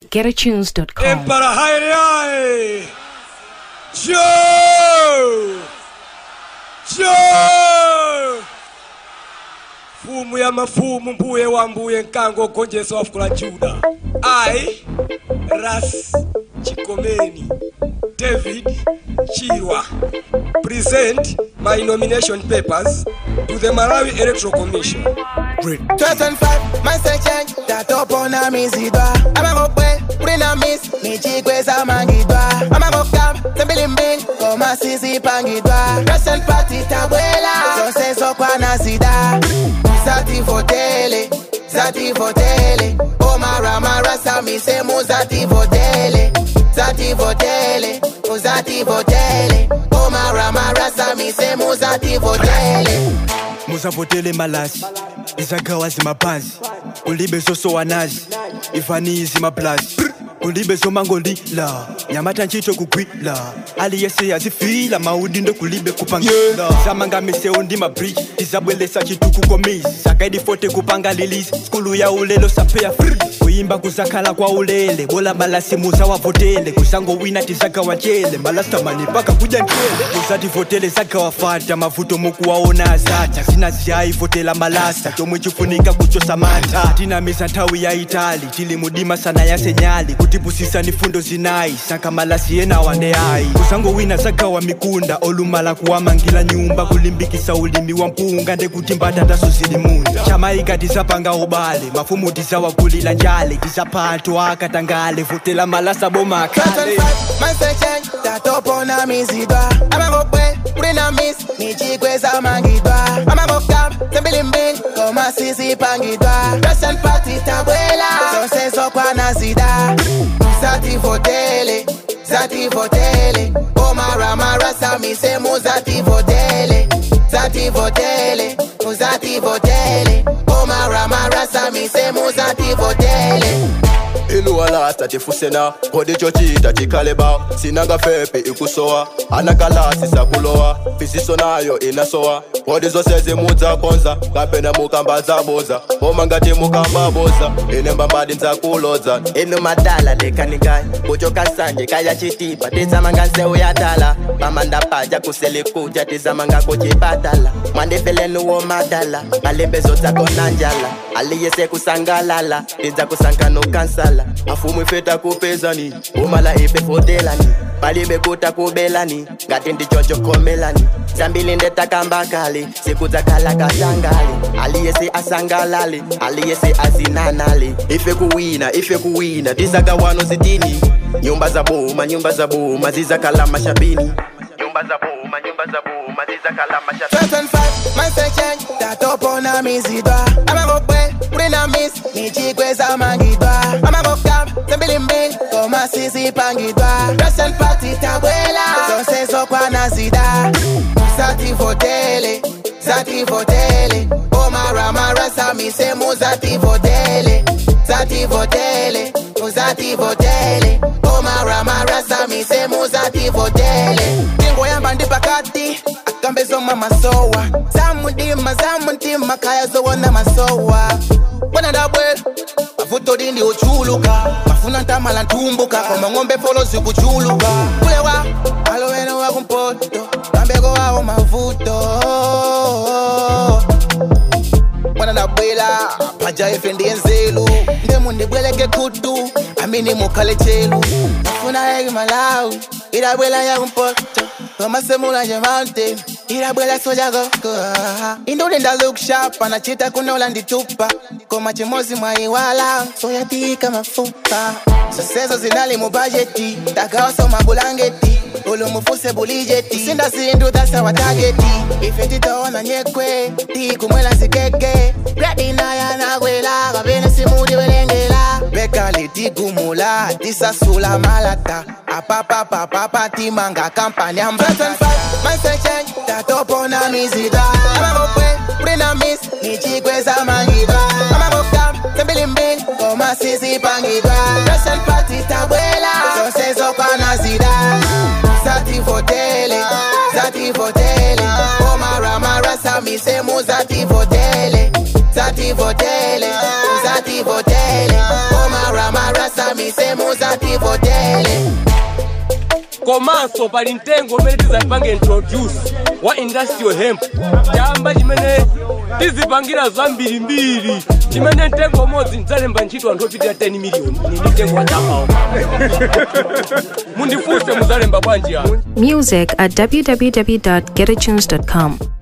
getatunes.com. Emperor Haile Haile! Joe! Joe! Fumu ya mafumu mbuye wa mbuye nkango ogonjesa wafukula Juda. I, Ras Chikomeni, David Chirwa, present my nomination papers to the Malawi Electoral Commission. 2005 masechen tatopona mizidwa amangokwe kulina miss michikweza mangidwa amangokamba tembilimbili koma sizipangidwa present party tabwela zonse zokwana zida zativotele zativotele omaramara samise muzativotele zativotele muzativotele omaramara samise muzativotele muzavotele malasi izagawa zimaphansi kulibe zosowanazi ivanizi maplazi kulibe zomangolila nyamata ntchito kugwila aliyese yazifila maudindo kulibe kupangila zamangamise ndi mabridge tizabwelesa chituku komisi zakaidi fote kupanga lilisi skulu ya ulelo sapeya free kuyimba kuzakhala kwa ulele bola malasi muzawavotele kuzangowina tizagawa ncele malastamani paka kudya ncele kuzativotele zagawa fata mavuto mukuwaona azata zinaziyayi votela malasa chomwe chifunika kuchosa mantha tinamiza nthawi ya itali tili mudima sana yasenyali kutipusisa ni fundo zinayi saka malasi enawa ndeyayi kuzangowina zagawa mikunda olumala kuwamangila nyumba kulimbikisa ulimi wa mpunga ndekuti mbatataso zili munda chamaika tizapanga ubale mafumu tizawagulila njale tizaphato akatangale votela malasa bomakale 2005 masechen tatopona mizidwa amangokwe kulina miss michikweza mangidwa amangokamba tembilimbili koma sizipangidwa present party tabwela zonse zokwana zida zativotele zativotele omaramara samise muzativotele zativotele muzativotele omaramara samise muzativotele inuwalasta tifusena kodi chochita chikaleba sinanga fepe ikusowa anakalasi sakulowa fisiso nayo inasowa kodi zose zimudzakonza kapena mukamba zaboza boma ngati mukamba boza ine mbambadi nzakuloza inu madala lekanikai kuchoka sanje kaya chitipa tizamanga nseu ya tala pamanda paja kuselikuja tizamanga kuchipatala mwandifelenuwo madala malembezo dzako na njala aliyese kusangalala tidza kusankanukansala afumu ifeta kupezani umala ife fotelani palibe kuta kubelani ngati ndichochokomelani zambili ndetakambakali siku dzakhala kasangali aliyese asangalali aliyese azinanali ife kuwina ife kuwina tizakawano zitini nyumba za boma nyumba za boma zizakhala mashabini nyumba za boma nyumba za boma zizakhala mashabini 2005 masechen tatopona mizidwa amangokwe kulina miss michikweza mangidwa amangokamba tembilimbili koma sizipangidwa present party tabwela zonse zokwana zida zativotele zativotele omaramara samise muzativotele zativotele muzativotele omaramara samise muzativotele tingoyamba ndi pakati akambezoma masowa zamudima zamutima kaya zowona masowa bona ndabwela mavuto dindi uchuluka mafuna ntamala ntumbuka koma ng'ombe folo zikuchuluka kulewa aloweno wakumpoto kambeko wawo mavuto mwana ndabwela paja ife ndiye nzelu ndemu ndibweleke kutu amini mukhale chelu afuna eki malawi idabwela yakumpoto komasemula nje mountain idabwela soja koko induli ndalook sharp anachita kunola nditupa koma chimozi mwaiwala soyatika mafupa zosezo zinali mu bajeti takawasoma bulangeti ulumufuse bulijeti sinda sindu tasa wa tageti ife titaona nyekwe tikumwela zikeke bladinaya nagwela kabene simudi welengela bekali tigumula tisasula malata apapapapapa timanga kampani ambata masechen tatopona mizida amangokwe kulina miss michikweza mangidwa amangokamba tembilimbili koma sizipangidwa present party tabwela zonse zokwana zida zativotele zativotele omaramara samise muzativotele zativotele zativotele omaramara samise mise muzativotele komanso pali mtengo umene tizapange introduce wa industrial hemp chamba chimene tizipangira zambirimbiri chimene mtengo umodzi ndidzalemba ntchito anthu opitira 10 miliyoni ini ndi mtengo wa chapawo mundifunse muzalemba bwanji ano Music at www.getatunes.com.